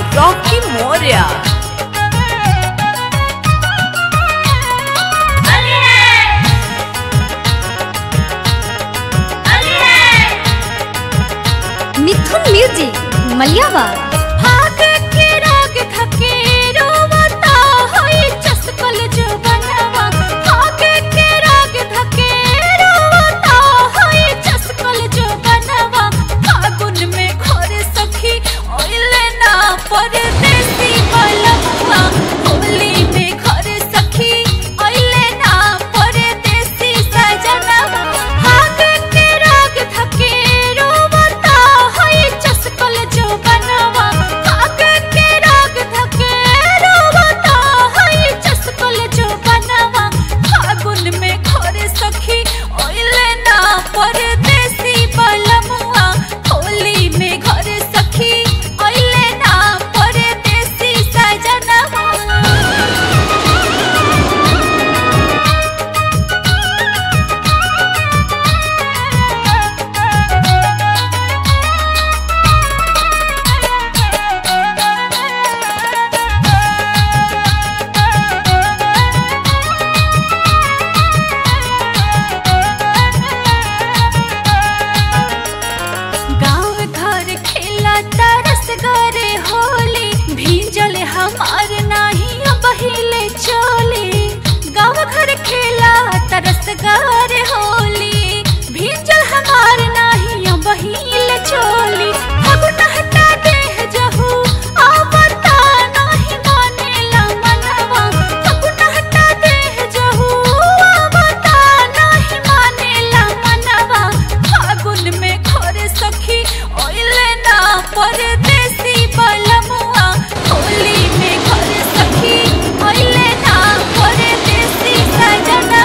Rocky Maurya Mithun music मलियावार भाग के राग थके रोवता होई चस्कल जो बनवा भाग के राग थके रोवता होई चस्कल जो बनवा फागुन में घर सखी ओइले ना परदेसी बलवा होली में घर सखी ओइले ना परदेसी सजनवा भाग के राग थके रोवता होई चस्कल जो बनवा भाग के राग थके रोवता होई चस्कल जो बनवा फागुन में घर सखी ओइले ना परदेसी बलमुआ होली में घर सखी ओइले ना परदेसी सजनवा गाँव घर खेला तरस गरे होली भीजल हमार नाही बहिले चोली गाँव घर खेला तरस गरे होली भीजल हमार नाही बहिले चोली फगुन हटा देह जहू आवता नाही मानेला मनवा फगुन हटा देह जहू आवता नाही मानेला मनवा फागुन में घर सखी ओइले ना परदेसी बलमुआ होली में घर सखी ओइले ना परदेसी सजनवा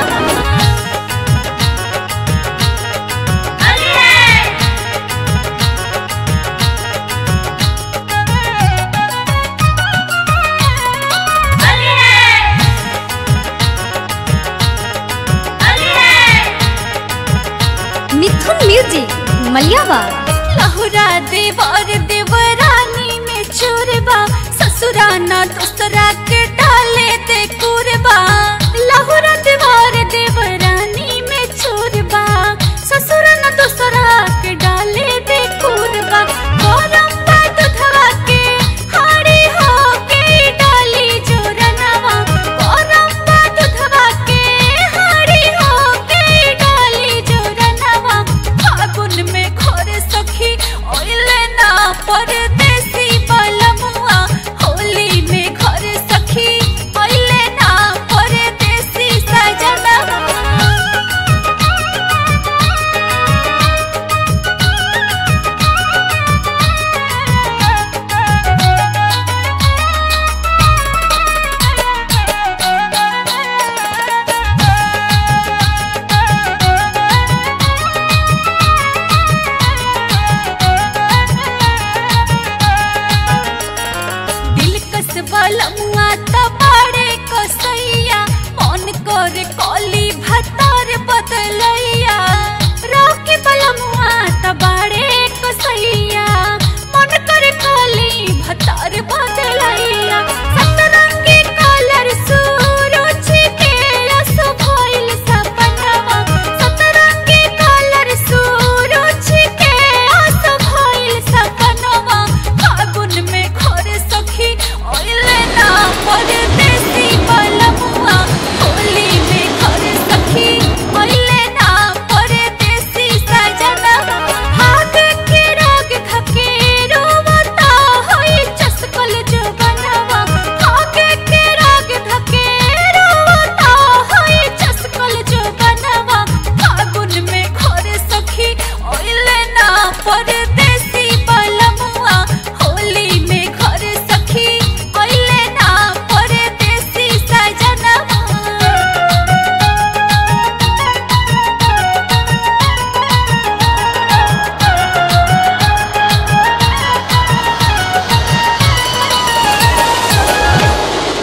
मिथुन म्यूजिक मलियावार लहुरा देवर देवरानी में चोरबा ससुराना दूसरा के डाले दे कुरबा लहुरा